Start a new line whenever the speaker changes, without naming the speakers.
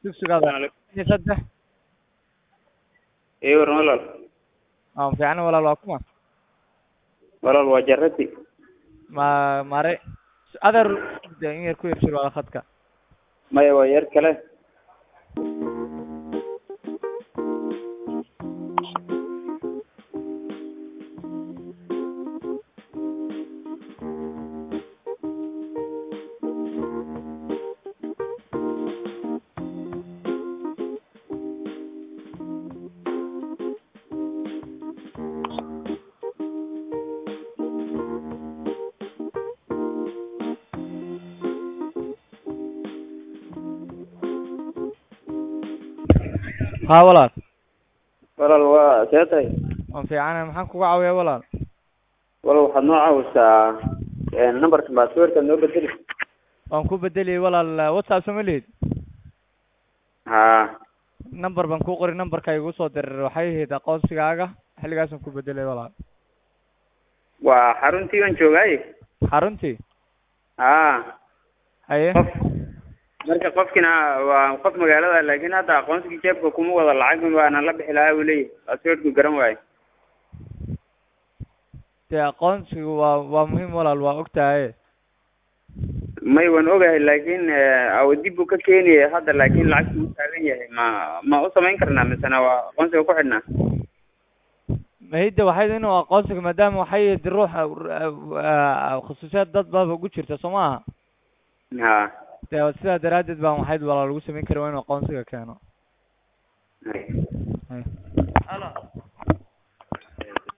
dugsigaada iyo saddex
ii waran walaal
aan fiicna walaal waa kuma
walaal waa jarati
ma mare adeer de in yar ku yar jir wala khadka
maya waa yar kale
haa walaal
walaal waa see tahay
waan fiicana maxaan kuga caawiyaa walaal
walaal waxaad noo caawisaa numberka baasweerkaad noo bedeli
waan ku bedeliyey walaal whatsapp sama lihid
haa
number baan kuu qoray numberka igu soo diray waxay ahayd aqoonsigaaga xilligaasaan ku bedelay walaal
waa xaruntii baan joogaaye
xaruntii
haa
haye
qof marka qofkina waa qof magaalada laakiin hadda aqoonsigii jeebka kuma wada lacag baana la bixi lahaa buu leeyahy baasweerku garan waayo
dee aqoonsigu waa waa muhiim walaal waa ogtahay
may waan ogahay laakiin dib buu ka keenaya hadda laakiin lacagtu u taagan yahay ma ma u samayn karnaa misena waa aqoonsiga ku xidhnaa
mahidda waxay inuu aqoonsiga maadaama waxay ahayd ruuxa khusuusiyad dad baaba ugu jirta soo maaha
haa
dee sidaa daraaddeed baan waxayd walaal lagu samayn kari waa inuu aqoonsiga keeno
hay
Hay.